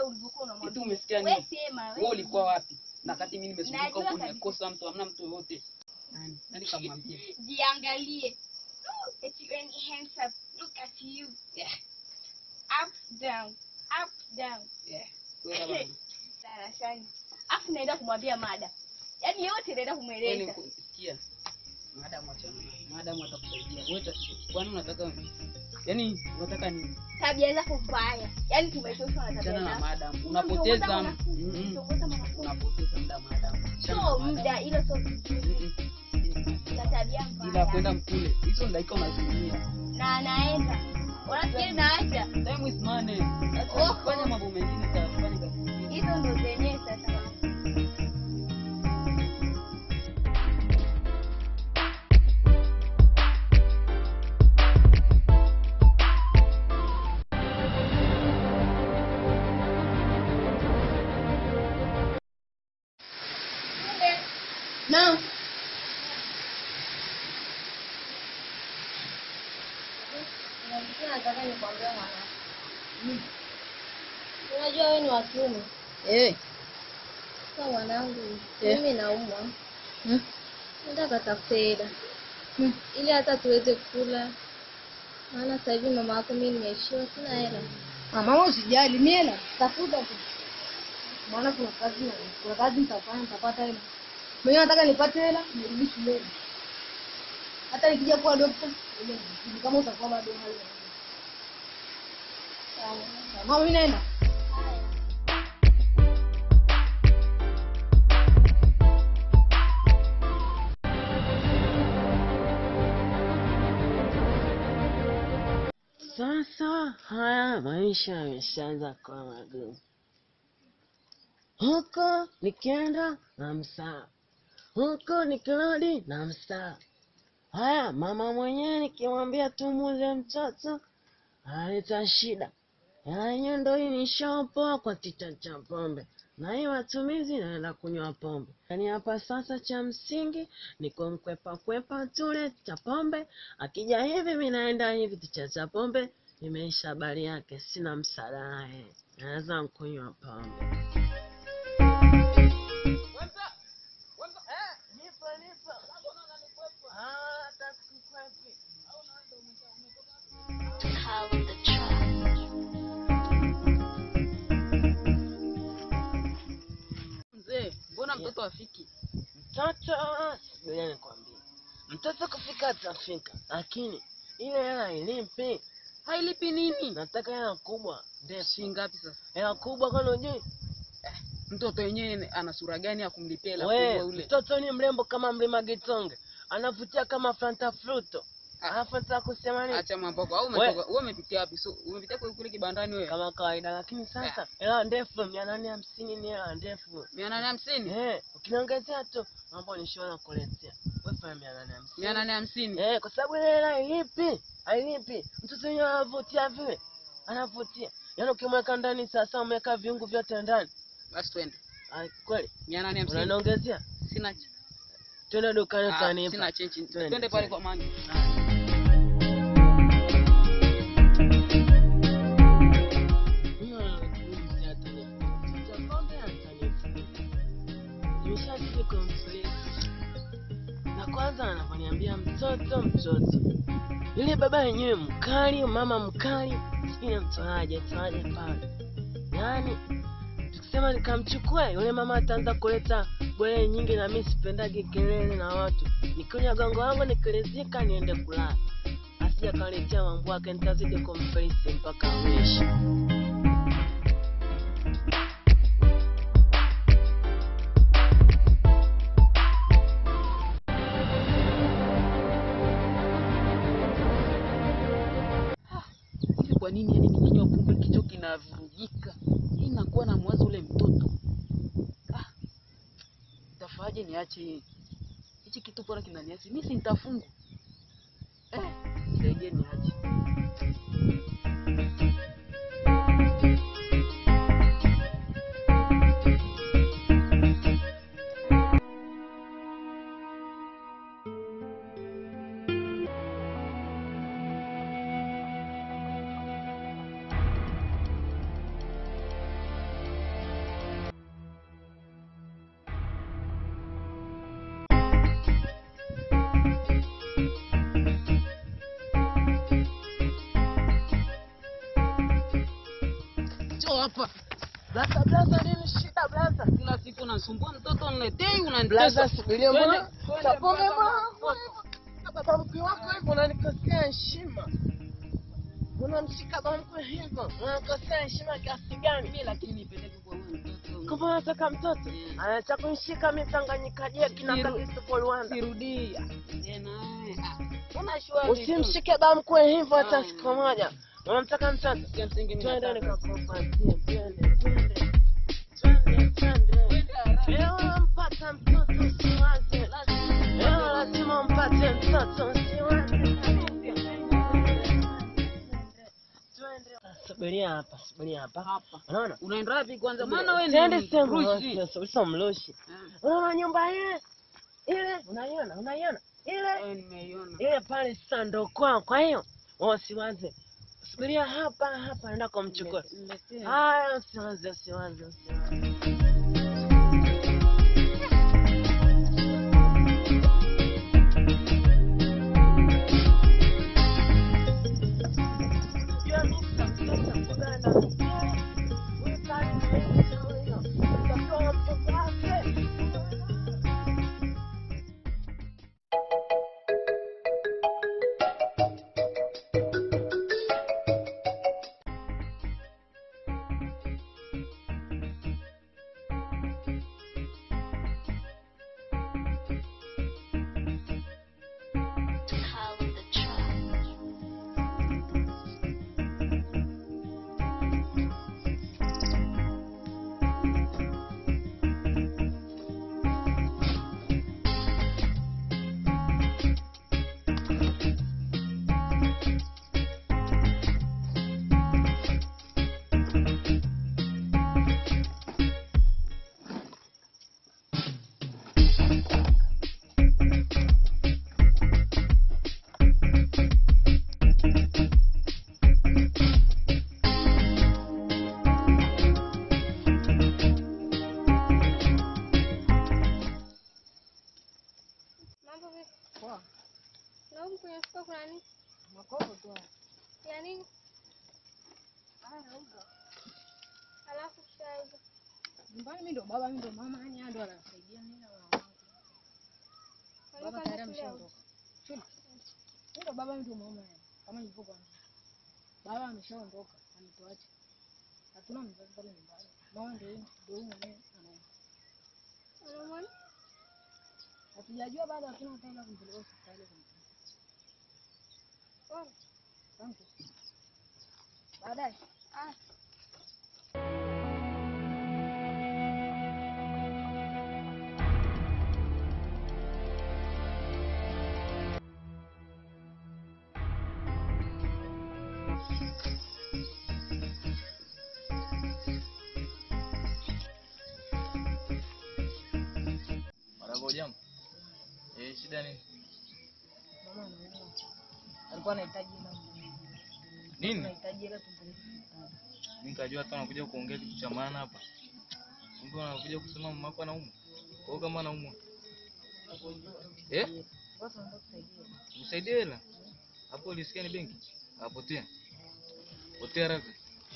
ulivyokuwa Eti unamwambia. umesikia Wewe nini? sema Wewe wewe. ulikuwa wapi? Na kati mimi nimezunguka Najua huko kabisa. nimekosa mtu, hamna mtu yoyote. Nani? Nani kamwambia? Jiangalie. Oh, that you any hands up. Look at you. Yeah. Up down. Up down. Yeah. Wewe bana. Darasani. Afu naenda kumwambia mada. Yaani yote naenda Yaani kumweleza. kusikia. Madam achana. naye. Madam atakusaidia. Wewe tatizo. Kwani unataka Yaani unataka nini? Tabia zako mbaya. Yaani tumechoshwa na tabia Achana na zako. madam. Unamtongoza Unapoteza mwanafunzi, Mm, mm. unamtongoza mwanafunzi. unapoteza muda madam. Achana Sio na madam. muda, hilo sio vizuri. Mm, Na tabia mm. Ila mbaya. kwenda mkule. Hizo dakika unazitumia. Na anaenda. Unafikiri naacha? Time is money. Acha Oh. kufanya mambo mengine tafanya kazi. nyingine. Hizo ndo zenyewe sasa. Naam. Nataka nikwambie mwanangu. Unajua wewe ni wa kiume. Eh. Sasa mwanangu, Eh. mimi naumwa. Hmm. Nataka tafute hela. Hmm. Ili hata tuweze kula. Maana sasa hivi mama yako mimi nimeishiwa sina hela. Ah, mama usijali, mimi hela tafuta tu. Maana kuna kazi na kuna kazi nitafanya nitapata hela. Mimi nataka nipate hela nirudi shuleni. Hata nikija kuwa dokta, ile ni kama utakuwa bado hali. Sawa. Mama mimi naenda. Sasa haya maisha yameshaanza kuwa magumu. Huko nikienda na msaa, huko nikirudi na msaa. Haya mama mwenyewe nikimwambia tumuze mtoto analeta shida. Hela yenyewe ndo hii nishaopoa kwa tita cha pombe, na hii matumizi naenda kunywa pombe. Yaani hapa sasa cha msingi ni kumkwepa kwepa tule cha pombe akija hivi mi naenda hivi tucheza pombe imeisha habari yake sina msaada naye naweza nkunywa pombe Mzee, mbona mtoto afiki? mtoto ngoja nikwambie mtoto kufika atafika lakini ile hela ilipi Hailipi nini? nataka hela kubwa ndefu Shilingi ngapi sasa? hela kubwa kwani ujui Mtoto wenyewe ana sura gani ya kumlipia hela we kubwa ule? mtoto ni mrembo kama mlima gitonge anavutia kama fanta fruto Ah. alafu nataka kusema nini Acha mambo yako. Au We. umetoka wewe umepitia wapi? So umepitia kule kule kibandani wewe? kama kawaida lakini sasa hela ndefu mia nane hamsini ni hela ndefu 850? Eh, ukiniongezea tu mambo nishaona kuletea. Wewe fanya mia nane hamsini. 850. Eh, kwa sababu ile hela hailipi, hailipi. Mtoto wenyewe anavutia vile, anavutia. Yaani ukimweka ndani sasa, umeweka viungo vyote ndani. Basi twende. Ai, kweli 850. unaniongezea? Sina ch- Twende dukani ah, utanipa. sina chenchi. Twende, Twende pale twende. kwa mangi. Huyo anakuuliza atanipa. Sasa pombe atanipa. Nimeshazidi kumfilisi. Na kwanza anavyoniambia mtoto mtoto. Yule baba yenyewe mkali, mama mkali, sijui namtoaje toaje pale. Yaani tukisema nikamchukua yule mama ataanza kuleta bwele nyingi, na mimi sipendagi kelele na watu. Nikunywa gongo wangu nikilizika niende kulala, asija kaletea mambo yake, nitazidi kumfilisi mpaka mwisho. Hivi kwa nini yani nikinywa pombe kichwa kinavurugika? Hii nakuwa na mwazo ule mtoto. Ah. Tafaje niache hii? Hichi kitu bora kinaniacha. Mimi si nitafungwa. Eh, nisaidie niache. Njoo hapa. Blaza, blaza, nini shida blaza? Kila siku nasumbua mtoto niletei Blaza, unanitesa. subiria Twende, mbona? twende, Tapone blaza. mbona? Baba mkwe wako hivyo unanikosea heshima. Unamshika baba mkwe hivyo, unanikosea heshima kiasi gani? Mimi lakini nipeleke kwa huyo mtoto. Kama unataka mtoto, Mm. anataka kunishika mimi Tanganyika je kina Siru- kabisa Rwanda. Sirudia. Tena. ah, Una shwari. Usimshike baba mkwe hivyo hata Ah. siku moja. Unamtaka mtoto? Ya msingi mimi Twende nataka. nikakupatie, twende, twende. Twende, twende. Leo nampata mtoto usiwaze. Leo lazima umpate mtoto usiwaze. Twende. Subiria hapa, subiria hapa. Hapa. Unaona? Unaenda wapi kwanza? Maana wewe Twende ni sehemu mrushi. moja, uso mloshi. Eh, Unaona nyumba ile? Ile, unaiona? Unaiona? Ile? eh, nimeiona. ile pale sasa ndo kwao. Kwa hiyo usiwaze, subiria hapa hapa, naenda kumchukua. Niletee. Haya, usiwaze, usiwaze, usiwaze. Unajua mimi sitakuja kukutana na mkewe. Huyu pale ni huyo. Utapewa mtoto wake. Mambo vipi? Poa. Na huku kwenye mfuko kuna nini? Makopo tu. Ya nini? Haya, uga. Alafu kisha hizo. Nyumbani mimi ndo baba, mimi ndo mama, yani yeye ndo anasaidia mimi na mama wangu. Baba Walikuwa tayari shule au? ameshaondoka. Shule. Mimi ndo baba, mimi ndo mama yani. Kama nilivyokuambia. Baba ameshaondoka, ametuacha. Hatuna mzazi pale nyumbani. Mama ndio huyu, ndio huyu mwenyewe anaenda. Unamwona? Hatujajua bado, hatuna hata hela kumpeleka hospitali kumtibu. Pole. Asante. Baadaye. Ah. Marahaba, jambo. Eh, shida nini? Mama anaumwa. Alikuwa anahitaji hela. Nini? Anahitaji hela tumpeleke hospitali. Mimi nikajua hata unakuja kuongea kitu cha maana hapa. Kumbe unakuja kusema mama yako anaumwa. Kwa hiyo kama anaumwa. Eh? Basi naomba tusaidie. Msaidie hela. Hapo ulisikia ni benki? Apotea. Potea haraka.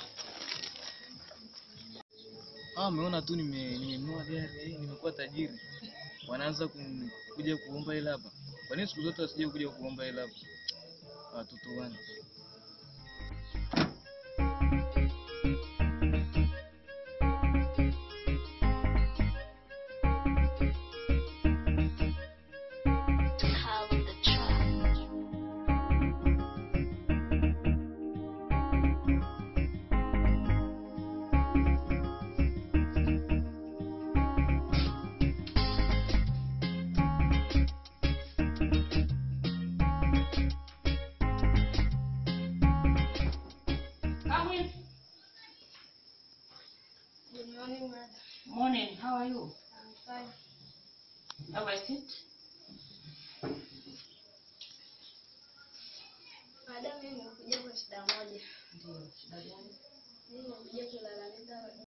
Ah, umeona tu nime nimenunua gari, nimekuwa tajiri. Wanaanza kum- kuja kuomba hela hapa. Kwa nini siku zote wasije kuja kuomba hela hapa? Watoto wana. Good morning, madam. Morning, how are you? I'm fine. Have I sit? Madam, mimi nimekuja kwa shida moja. Ndio, shida gani? Mimi nimekuja kulalamika